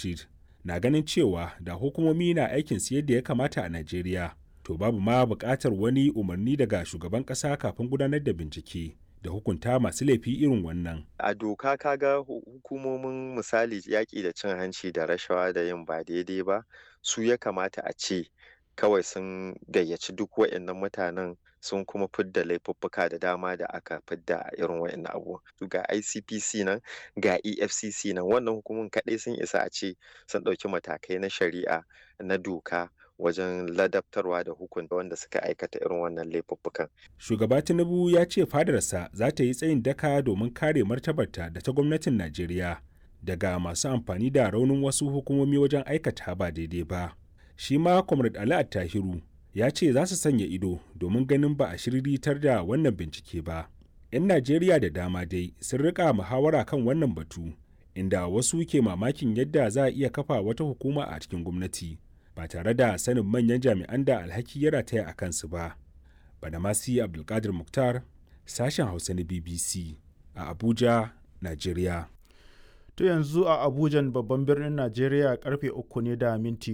Abdulrashid na ganin cewa da hukumomi na aikin su yadda ya kamata a Najeriya to babu ma buƙatar wani umarni daga shugaban ƙasa kafin gudanar da bincike da hukunta masu laifi irin wannan. A doka kaga hukumomin misali yaƙi da cin hanci da rashawa da yin ba daidai ba su ya kamata a ce kawai sun gayyaci duk waɗannan mutanen sun kuma fidda laifuffuka da dama da aka fidda a irin waɗannan abubuwan. Ga ICPC nan ga EFCC nan wannan hukumomin kaɗai sun isa a ce sun ɗauki matakai na shari'a na doka wajen ladabtarwa da hukunta wanda suka aikata irin wannan laifuffukan. Shugaba Tinubu ya ce fadarsa za ta yi tsayin daka domin kare martabarta da ta gwamnatin Najeriya daga masu amfani da raunin wasu hukumomi wajen aikata ba daidai ba. Shi ma Comrade Ali Attahiru ya ce za su sanya ido domin ganin ba a shiriritar da wannan bincike ba. 'Yan Najeriya da dama dai sun rika muhawara kan wannan batu, inda wasu ke mamakin yadda za a iya kafa wata hukuma a cikin gwamnati. ba tare da sanin manyan jami'an da alhaki ya rataya a kansu ba. Badamasi Abdulkadir Mukhtar, sashen Hausa na BBC a Abuja, Najeriya. To yanzu a Abuja babban birnin Najeriya karfe uku ne da minti